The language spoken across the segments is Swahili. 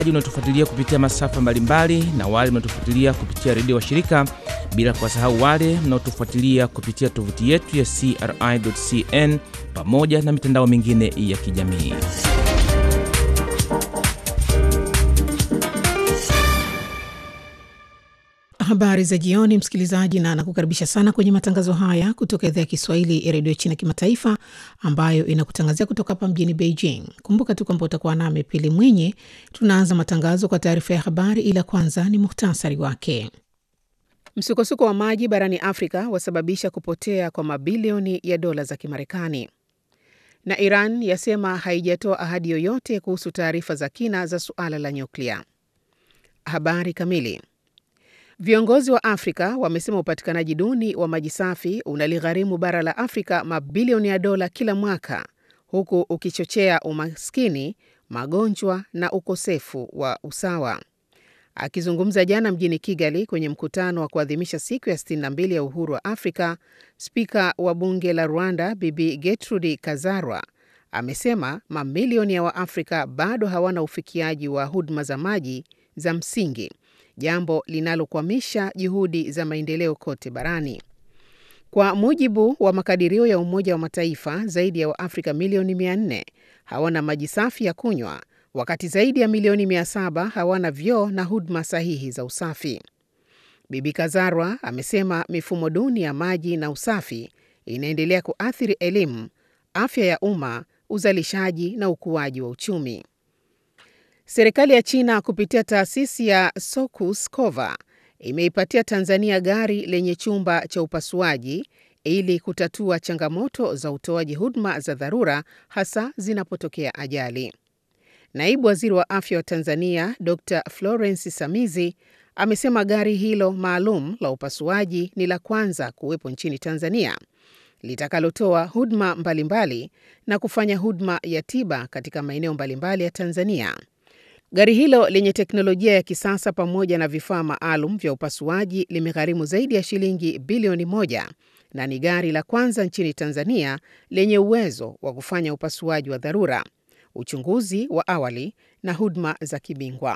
unaotufuatilia kupitia masafa mbalimbali na wale mnaotufuatilia kupitia redio wa shirika, bila kuwasahau wale mnaotufuatilia kupitia tovuti yetu ya CRI.cn pamoja na mitandao mingine ya kijamii. Habari za jioni, msikilizaji, na nakukaribisha sana kwenye matangazo haya kutoka idhaa ya Kiswahili ya redio China Kimataifa, ambayo inakutangazia kutoka hapa mjini Beijing. Kumbuka tu kwamba utakuwa nami Pili Mwinyi. Tunaanza matangazo kwa taarifa ya habari, ila kwanza ni muhtasari wake. Msukosuko wa maji barani Afrika wasababisha kupotea kwa mabilioni ya dola za Kimarekani, na Iran yasema haijatoa ahadi yoyote kuhusu taarifa za kina za suala la nyuklia. Habari kamili Viongozi wa Afrika wamesema upatikanaji duni wa maji safi unaligharimu bara la Afrika mabilioni ya dola kila mwaka, huku ukichochea umaskini, magonjwa na ukosefu wa usawa. Akizungumza jana mjini Kigali kwenye mkutano wa kuadhimisha siku ya 62 ya uhuru wa Afrika, spika wa bunge la Rwanda Bibi Gertrude Kazarwa amesema mamilioni ya Waafrika bado hawana ufikiaji wa huduma za maji za msingi jambo linalokwamisha juhudi za maendeleo kote barani. Kwa mujibu wa makadirio ya Umoja wa Mataifa, zaidi ya Waafrika milioni 400 hawana maji safi ya kunywa, wakati zaidi ya milioni 700 hawana vyoo na huduma sahihi za usafi. Bibi Kazarwa amesema mifumo duni ya maji na usafi inaendelea kuathiri elimu, afya ya umma, uzalishaji na ukuaji wa uchumi. Serikali ya China kupitia taasisi ya Sokus Cova imeipatia Tanzania gari lenye chumba cha upasuaji ili kutatua changamoto za utoaji huduma za dharura hasa zinapotokea ajali. Naibu Waziri wa Afya wa Tanzania Dr. Florence Samizi amesema gari hilo maalum la upasuaji ni la kwanza kuwepo nchini Tanzania litakalotoa huduma mbalimbali na kufanya huduma ya tiba katika maeneo mbalimbali ya Tanzania. Gari hilo lenye teknolojia ya kisasa pamoja na vifaa maalum vya upasuaji limegharimu zaidi ya shilingi bilioni moja na ni gari la kwanza nchini Tanzania lenye uwezo wa kufanya upasuaji wa dharura, uchunguzi wa awali na huduma za kibingwa.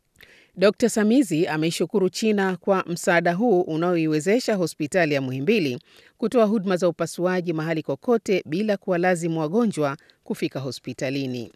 Dr. Samizi ameishukuru China kwa msaada huu unaoiwezesha hospitali ya Muhimbili kutoa huduma za upasuaji mahali kokote bila kuwalazimu wagonjwa kufika hospitalini.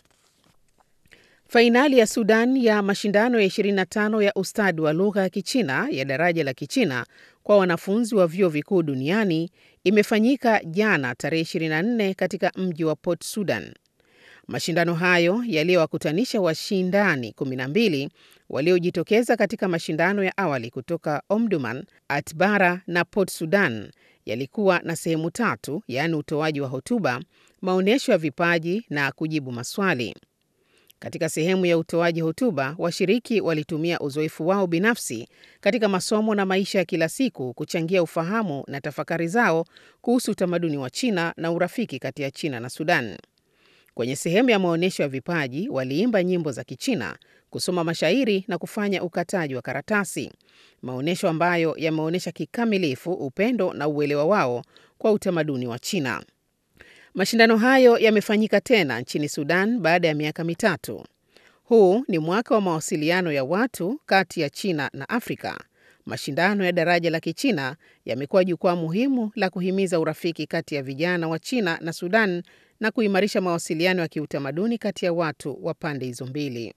Fainali ya Sudan ya mashindano ya 25 ya ustadi wa lugha ya Kichina ya daraja la Kichina kwa wanafunzi wa vyuo vikuu duniani imefanyika jana tarehe 24 katika mji wa Port Sudan. Mashindano hayo yaliyowakutanisha washindani 12 waliojitokeza katika mashindano ya awali kutoka Omdurman, Atbara na Port Sudan yalikuwa na sehemu tatu, yaani utoaji wa hotuba, maonyesho ya vipaji na kujibu maswali. Katika sehemu ya utoaji hotuba, washiriki walitumia uzoefu wao binafsi katika masomo na maisha ya kila siku kuchangia ufahamu na tafakari zao kuhusu utamaduni wa China na urafiki kati ya China na Sudan. Kwenye sehemu ya maonyesho ya vipaji, waliimba nyimbo za Kichina, kusoma mashairi na kufanya ukataji wa karatasi, maonyesho ambayo yameonyesha kikamilifu upendo na uelewa wao kwa utamaduni wa China. Mashindano hayo yamefanyika tena nchini Sudan baada ya miaka mitatu. Huu ni mwaka wa mawasiliano ya watu kati ya China na Afrika. Mashindano ya daraja la Kichina yamekuwa jukwaa muhimu la kuhimiza urafiki kati ya vijana wa China na Sudan na kuimarisha mawasiliano ya kiutamaduni kati ya watu wa pande hizo mbili.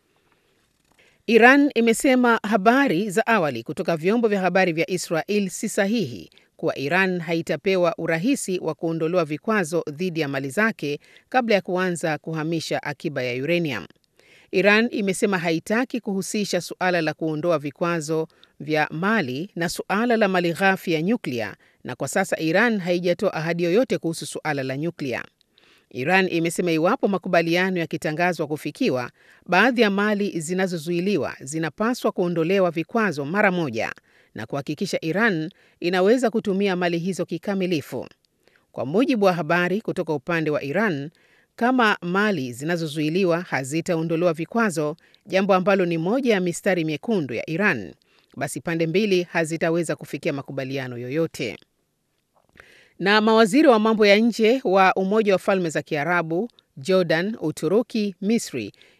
Iran imesema habari za awali kutoka vyombo vya habari vya Israel si sahihi kuwa Iran haitapewa urahisi wa kuondolewa vikwazo dhidi ya mali zake kabla ya kuanza kuhamisha akiba ya uranium. Iran imesema haitaki kuhusisha suala la kuondoa vikwazo vya mali na suala la mali ghafi ya nyuklia, na kwa sasa Iran haijatoa ahadi yoyote kuhusu suala la nyuklia. Iran imesema iwapo makubaliano yakitangazwa kufikiwa, baadhi ya mali zinazozuiliwa zinapaswa kuondolewa vikwazo mara moja na kuhakikisha Iran inaweza kutumia mali hizo kikamilifu. Kwa mujibu wa habari kutoka upande wa Iran, kama mali zinazozuiliwa hazitaondolewa vikwazo, jambo ambalo ni moja ya mistari miekundu ya Iran, basi pande mbili hazitaweza kufikia makubaliano yoyote. Na mawaziri wa mambo ya nje wa Umoja wa Falme za Kiarabu, Jordan, Uturuki, Misri,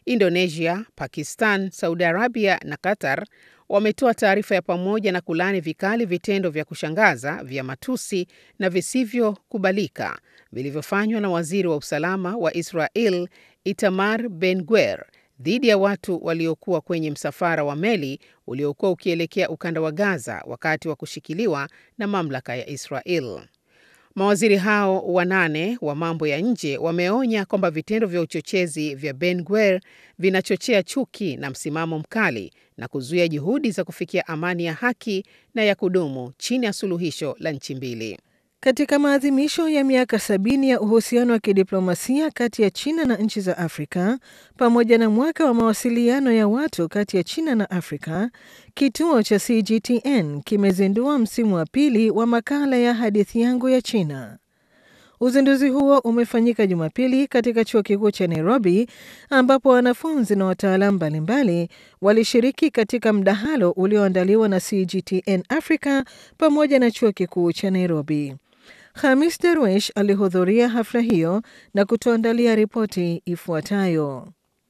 Indonesia, Pakistan, Saudi Arabia na Qatar wametoa taarifa ya pamoja na kulaani vikali vitendo vya kushangaza vya matusi na visivyokubalika vilivyofanywa na waziri wa usalama wa Israel Itamar Ben-Gvir dhidi ya watu waliokuwa kwenye msafara wa meli uliokuwa ukielekea ukanda wa Gaza wakati wa kushikiliwa na mamlaka ya Israel. Mawaziri hao wanane wa mambo ya nje wameonya kwamba vitendo vya uchochezi vya Ben-Gvir vinachochea chuki na msimamo mkali na kuzuia juhudi za kufikia amani ya haki na ya kudumu chini ya suluhisho la nchi mbili. Katika maadhimisho ya miaka sabini ya uhusiano wa kidiplomasia kati ya China na nchi za Afrika pamoja na mwaka wa mawasiliano ya watu kati ya China na Afrika, kituo cha CGTN kimezindua msimu wa pili wa makala ya hadithi yangu ya China. Uzinduzi huo umefanyika Jumapili katika chuo kikuu cha Nairobi, ambapo wanafunzi na wataalamu mbalimbali walishiriki katika mdahalo ulioandaliwa na CGTN Africa pamoja na chuo kikuu cha Nairobi. Hamis Darwesh alihudhuria hafla hiyo na kutuandalia ripoti ifuatayo.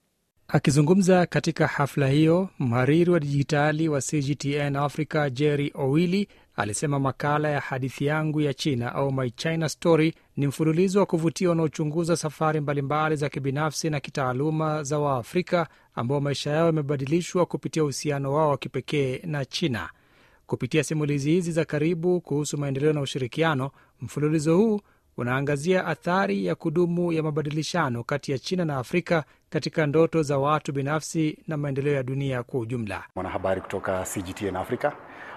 Akizungumza katika hafla hiyo, mhariri wa dijitali wa CGTN Africa Jerry Owili alisema makala ya hadithi yangu ya China au My China Story ni mfululizo wa kuvutia unaochunguza safari mbalimbali za kibinafsi na kitaaluma za Waafrika ambao maisha yao yamebadilishwa kupitia uhusiano wao wa kipekee na China. Kupitia simulizi hizi za karibu kuhusu maendeleo na ushirikiano, mfululizo huu unaangazia athari ya kudumu ya mabadilishano kati ya China na Afrika katika ndoto za watu binafsi na maendeleo ya dunia kwa ujumla. Mwanahabari kutoka CGTN Africa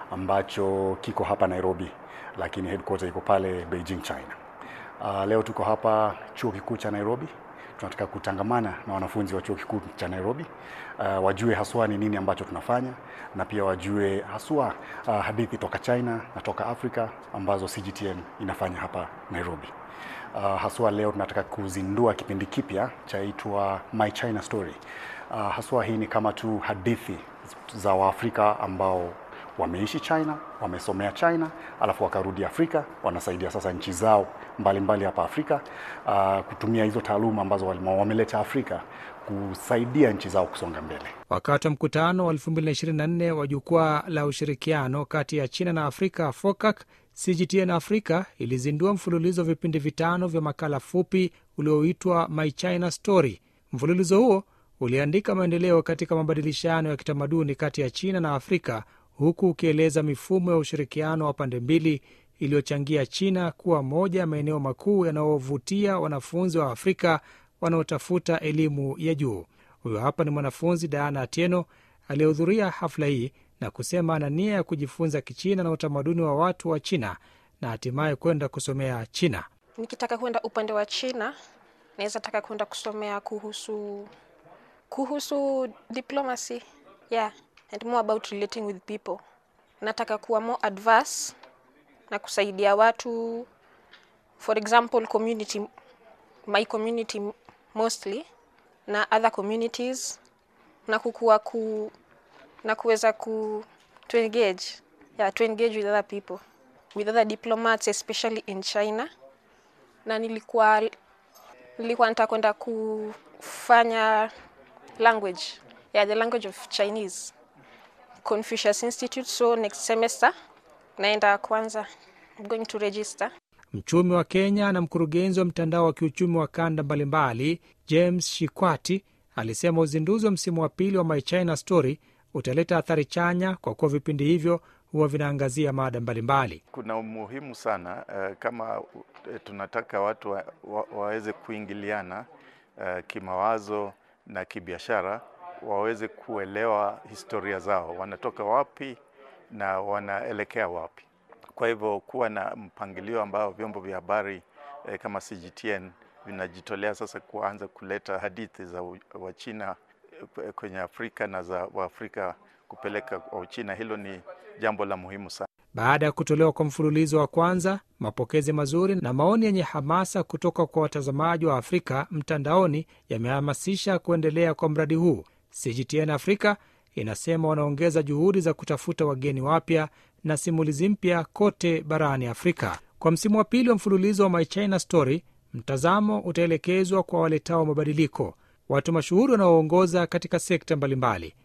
ambacho kiko hapa Nairobi, lakini headquarter iko pale Beijing, China. Uh, leo tuko hapa chuo kikuu cha Nairobi. Tunataka kutangamana na wanafunzi wa chuo kikuu cha Nairobi uh, wajue haswa ni nini ambacho tunafanya na pia wajue haswa uh, hadithi toka China na toka Afrika ambazo CGTN inafanya hapa Nairobi. Uh, haswa leo tunataka kuzindua kipindi kipya chaitwa My China Story. Uh, haswa hii ni kama tu hadithi za Waafrika ambao wameishi China, wamesomea China, alafu wakarudi Afrika, wanasaidia sasa nchi zao mbalimbali hapa Afrika uh, kutumia hizo taaluma ambazo wameleta Afrika kusaidia nchi zao kusonga mbele. Wakati wa mkutano wa 2024 wa jukwaa la ushirikiano kati ya China na Afrika FOCAC, CGTN Africa ilizindua mfululizo wa vipindi vitano vya makala fupi ulioitwa My China Story. Mfululizo huo uliandika maendeleo katika mabadilishano ya kitamaduni kati ya China na Afrika huku ukieleza mifumo ya ushirikiano wa pande mbili iliyochangia China kuwa moja ya maeneo makuu yanayovutia wanafunzi wa Afrika wanaotafuta elimu ya juu. Huyo hapa ni mwanafunzi Diana Atieno aliyehudhuria hafla hii na kusema ana nia ya kujifunza Kichina na utamaduni wa watu wa China na hatimaye kwenda kusomea China. Nikitaka kwenda upande wa China, naweza taka kwenda kusomea kuhusu kuhusu diplomacy yeah and more about relating with people. Nataka kuwa more adverse na kusaidia watu, for example community, my community mostly na other communities na kukua ku na kuweza ku to engage yeah, to engage with other people with other diplomats especially in China, na nilikuwa nilikuwa nataka kwenda kufanya language yeah, the language of Chinese Confucius Institute, so next semester naenda kwanza, I'm going to register. Mchumi wa Kenya na mkurugenzi wa mtandao wa kiuchumi wa kanda mbalimbali James Shikwati alisema uzinduzi wa msimu wa pili wa My China Story utaleta athari chanya kwa kuwa vipindi hivyo huwa vinaangazia mada mbalimbali. Kuna umuhimu sana uh, kama uh, tunataka watu wa, wa, waweze kuingiliana uh, kimawazo na kibiashara waweze kuelewa historia zao, wanatoka wapi na wanaelekea wapi. Kwa hivyo kuwa na mpangilio ambao vyombo vya habari eh, kama CGTN vinajitolea sasa kuanza kuleta hadithi za Wachina kwenye Afrika na za Waafrika kupeleka kwa Uchina, hilo ni jambo la muhimu sana. Baada ya kutolewa kwa mfululizo wa kwanza, mapokezi mazuri na maoni yenye hamasa kutoka kwa watazamaji wa Afrika mtandaoni yamehamasisha kuendelea kwa mradi huu. CGTN Afrika inasema wanaongeza juhudi za kutafuta wageni wapya na simulizi mpya kote barani Afrika. Kwa msimu wa pili wa mfululizo wa My China Story, mtazamo utaelekezwa kwa waletao mabadiliko. watu mashuhuri wanaoongoza katika sekta mbalimbali.